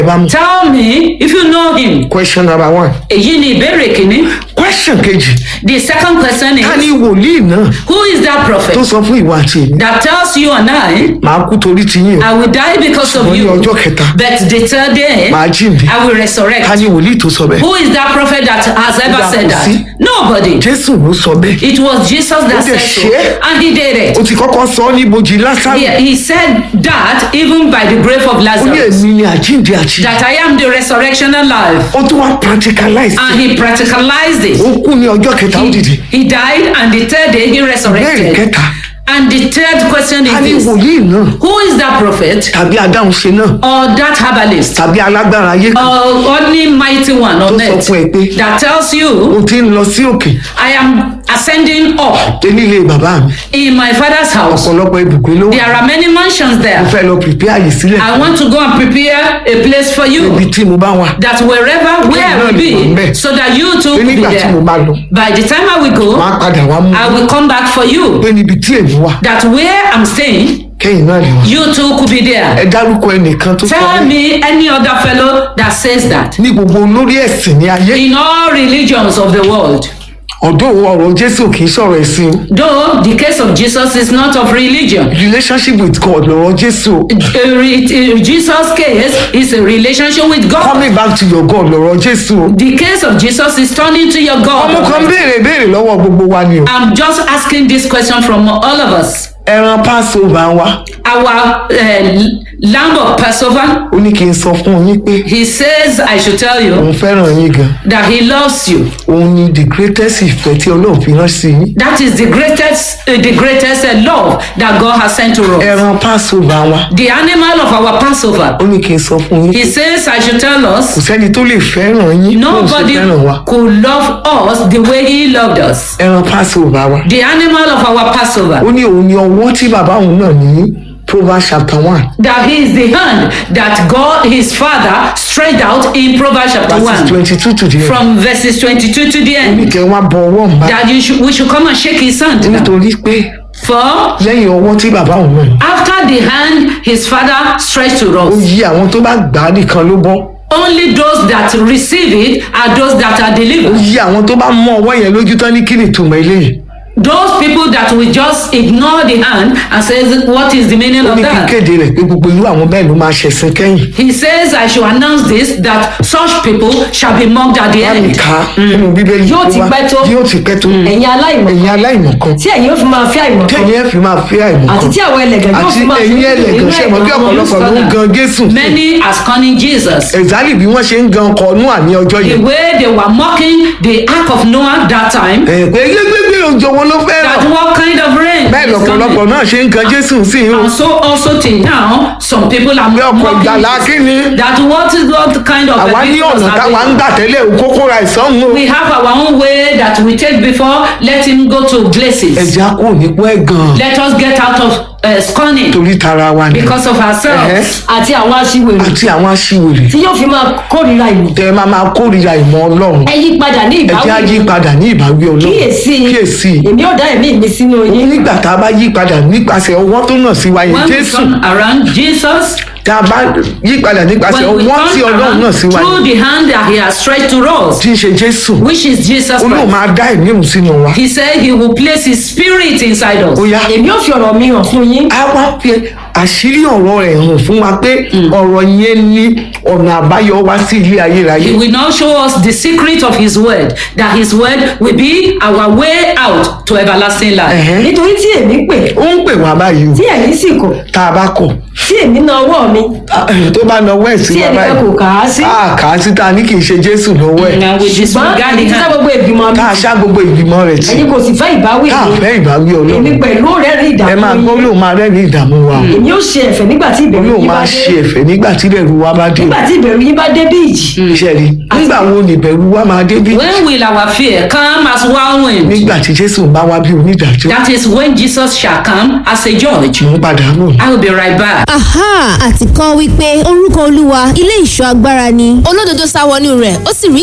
ẹ bá mú. Tell me if you know him. question number one. Èyí ni ìbéèrè kìíní. question kejì. The second question ká ní is wòlíì náà who is that tó prophet sọ fún ìwà àti èmi. that tells you and I màá kú torí ti yín o. I will die because of ṣùgbọ́n ní you. ọjọ́ kẹta But the third day màá jíǹde. I will ká resurrect. ní wòlíì tó sọ bẹ́ẹ̀. Who is that prophet that has ever Ìgbà said kò that? sí. Nobody. jésù ló sọ bẹ́ẹ̀. It was Jesus that Ó dẹ̀ said so. ṣe é. And he did it. ó ti kọ́kọ́ sọ ọ́ ní ibojì lásàrò. He, he said that even by the grave of ó ní Lazarus. èmi ni àjíǹde àti. That I am the resurrection and life. ó tún wá practicalize. And he practicalized it. ó kú ní ọjọ́ kẹta ó dìde. He, he died and the third day he ìbéèrè resurrected. kẹta. And the third question ká ní is this. wòlíì náà Who is that prophet tàbí adáhunṣe náà or that herbalist tàbí alágbára ayé kan or only mighty one tó on sọ earth fún ẹ pé that tells you o ti ń lọ sí òkè I am ascending up dé nílé bàbá mi in my father's house. ọ̀pọ̀lọpọ̀ ibùgbé ló wà There are many mansions mo there. fẹ́ lọ pèpè àyè sílẹ̀ I want to go and prepare a place for ibi you tí mo bá wà that wherever where I will be so that you too pé will be nígbà tí mo there. bá lọ By the time I will go, máa padà wá mú I will come back for you. pé níbi tí èmi wà That where I'm staying, kẹ́yìn náà lè wà you too could be there. ẹ dárúkọ ẹnìkan tó sọ Tell bẹ́ẹ̀ me any other fellow that says that. ní gbogbo olórí ẹ̀sìn ní ayé In all religions of the world. ọ̀dọ́ ọ̀rọ̀ jésù kì í sọ̀rọ̀ ẹ̀sìn o Though the case of Jesus is not of religion. relationship with God lọ̀rọ̀ jésù o A re- a- Jesus' case is a relationship with God. coming back to your God lọ̀rọ̀ jésù o The case of Jesus is turning to your ọmọ kan God. béèrè béèrè lọ́wọ́ gbogbo wa ni o I'm just asking this question from all of us. ẹran passover wa Our uh, lamb of Passover, ó ní kí n sọ fún yín pé he says, I should tell you òun fẹ́ràn yín gan that he loves you. òun ni the greatest ìfẹ́ tí ọlọ́run fi rán sí yín That is the greatest, uh, the greatest uh, love that God has sent to us. ẹran passover wa The animal of our Passover. ó ní kí n sọ fún yín He says, I should tell kò us, sẹ́ni tó lè fẹ́ràn yín bóun ṣe nobody fẹ́ràn wa could love us the way he loved us. ẹran passover wa The animal of our Passover. ó ní òun ni ọwọ́ tí bàbá òun náà ní proverbs chapter one That he is the hand that God, his father, stretched out in Proverbs chapter verses 1. twenty two to the end From verses 22 to the ó ní end. kẹ́ wá bọ ọwọ́ ń bá That you should, we should come and shake his hand. now. nítorí pé For lẹ́yìn ọwọ́ tí bàbá òun náà ní after the hand his father stretched to ó us, yí àwọn tó bá gbà á nìkan ló bọ́ only those that receive it are those that are ó delivered. yí àwọn tó bá mọ ọwọ́ yẹn lójú tán ní kí ni ìtumọ̀ eléyìí Those people that will just ignore the hand and says, What is the meaning ó of ní kí n that? kéde rẹ̀ pé gbogbo irú àwọn bẹ́ẹ̀ ló máa ṣẹ̀sìn kẹ́yìn He says, I should announce this that such people shall be mocked at the láàmì end. ká nínú bíbélì Yóò ti tó wá- pẹ́ tó. yóò ti pẹ́ tó ẹ̀yin aláìmọ̀ ẹ̀yin aláìmọ̀ kan tí ẹ̀yin ó fi máa fi àìmọ̀ kan kẹ́yìn ẹ̀ fi máa fi àìmọ̀ àti kan tí àwọn ẹlẹ́gàn yóò àti fi máa fi ẹ̀yin ẹlẹ́gàn ṣe mọ̀ kí ọ̀pọ̀lọpọ̀ ló ń gan jésù Many are scorning Jesus. ẹ̀zálì bí wọ́n ṣe ń gan ọkọ̀ ọ̀nù àní ọjọ́ The yẹn way they were mocking the ark of Noah that time, ẹ̀ pé gbégbé òjò wọn ló fẹ́ that rọ̀ what kind of rain bẹ́ẹ̀ is lọ̀pọ̀lọpọ̀ coming. náà ṣe ń gan jésù sí i o And so also till now, some people are pé ọkọ̀ mocking ìgbàlá Jesus. kí ni that what is what kind of àwa a ní business ọ̀nà are táwa they? ń gbà tẹ́lẹ̀ o kókó ra ìsọ́hun o We have our own way that we take before let him go to places. ẹ̀já kò ní pẹ́ gan Let us get out of uh, scorning torí tara wa ni because of ourselves. àti àwọn aṣiwèrè àti àwọn aṣiwèrè tí yóò fi máa kórìíra ìmọ̀ tẹ ẹ máa máa kórìíra ìmọ̀ ọlọ́run ẹ yí padà ní ẹ jẹ́ á yí ìbáwí padà ní ìbáwí ọlọ́run kíyèsí kíyèsí èmi ò dá ẹ̀mí mi sínú yín nígbà tá a bá yí padà nípasẹ̀ ọwọ́ tó nà sí wa yẹn When we jésù turn around Jesus, tá a bá yí padà nípasẹ̀ when we ọwọ́ tí turn ọlọ́run nà sí around wa through yẹn the hand that he has stretched to us, tí ń ṣe jésù which is Jesus ó lóun Christ. máa dá ẹ̀mí òun sínú wa He said he will place his spirit inside us. ó yá èmi ò fi ọ̀rọ̀ mi hàn fún yín a wá fi àṣírí ọ̀rọ̀ rẹ̀ hàn fún wa pé ọ̀rọ̀ yẹn ní ọ̀nà àbáyọ wá sí ilé ayérayé He will now show us the secret of his word, that his word will be our way out to everlasting life. Ẹ̀hẹ́n. nítorí tí èmi pè ó ń pè wá báyìí o tí ẹ̀yin sì kọ̀ tá a bá kọ̀ tí èmi na ọwọ́ mi tó bá nà ọwọ́ ẹ̀ sí tí wa ẹnìkan kò báyìí kà á sí a kà á sí ta ní kì í ṣe jésù lọ́wọ́ ẹ̀ And we ṣùgbọ́n disregard the èmi ti sá hand. gbogbo ìgbìmọ̀ mi tá a ṣá gbogbo ìgbìmọ̀ rẹ̀ tì ẹ̀yin kò sì fẹ́ ìbáwí tá a mi fẹ́ ìbáwí èmi ọlọ́run pẹ̀lú rẹ̀ rí ẹ máa ìdààmú gbọ́ yín lóun máa rẹ́rìn ìdààmú wa o èmi ò ṣe ẹ̀fẹ̀ nígbà tí ìbẹ̀rù lóun yín bá máa dé ṣe ẹ̀fẹ̀ nígbà tí ìbẹ̀rù wa bá dé nígbà tí ìbẹ̀rù yín bá dé bí ìjì iṣẹ́ rí nígbà wo ni ìbẹ̀rù wa máa dé bí When will our fear come as whirlwind? nígbà tí jésù bá wá bí onídàájọ́ That is when Jesus shall come as a judge. mò ń padà bọ̀. I will be right back. aha àti kan wípé orúkọ olúwa ilé ìṣọ́ agbára ni olódodo sá wọnú rẹ̀ ó sì rí